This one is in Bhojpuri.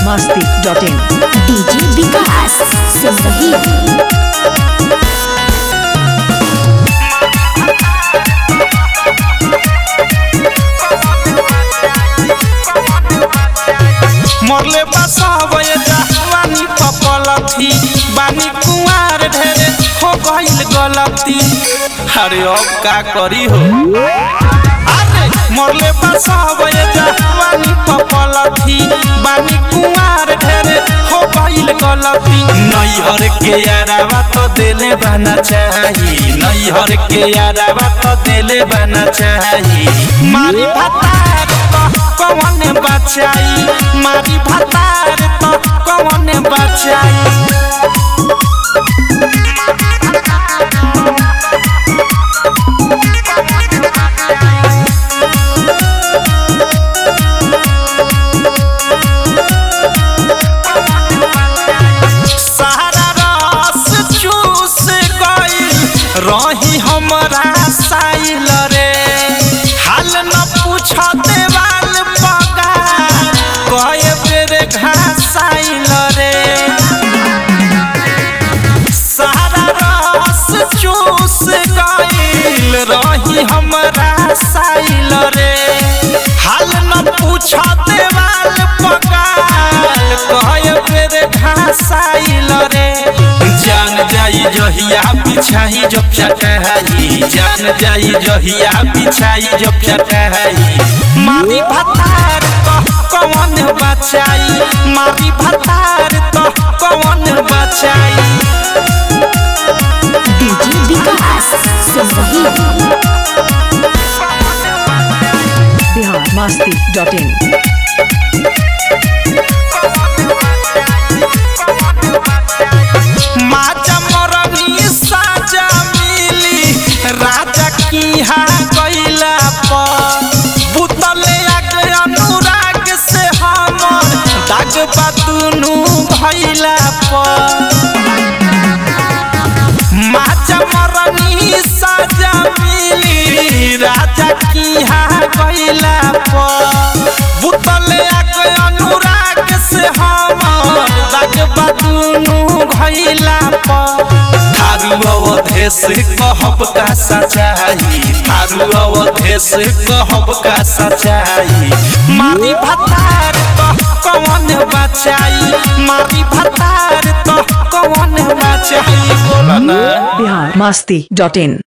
masti.in डीजे विकास सिमरही मरले बसवे जवानी पपलथी बानी कुंवार ढेरे हो गइल गलती अरे अब का करी हो अरे मरले बसवे जवानी पपलथी बानी कुंवार ढेरे हो गइल गलती नैहर के यारावा तो देले बना चाही नैहर के यारावा तो देले बना चाही मारी भतार तो कौन बचाई मारी भतार तो कौन बचाई सारा रस चूस गइल रही हमरा साइल रे हाल न पूछ देवाल पगा कए बेर घासाइल रे सारा रस चूस गइल रही हमरा साइल रे हाल न पूछ देवाल पगाल कहे बेर घासाइल रे जान जाई जहिया बिछाई जो चटहाई जान जाई जहिया बिछाई जो चटहाई मारी भतार तो कौन बचाई मारी भतार तो कौन बचाई डीजे विकास सिमरही Bihar masti.in माजा मरनी साजा मिली राजा की हा गईला पर बुतले आग अनुराग से हमर दाग बातुनु भइला पर माजा मरनी साजा मिली राजा की हा गईला पर बुतले आग अनुराग से हमर दाग बातुनु भइला पर थारू अवधेश कहब का सचाई थारू अवधेश कहब का सचाई मारी भतार तो कौन बचाई मारी भतार तो कौन बचाई बोला ना Bihar masti.in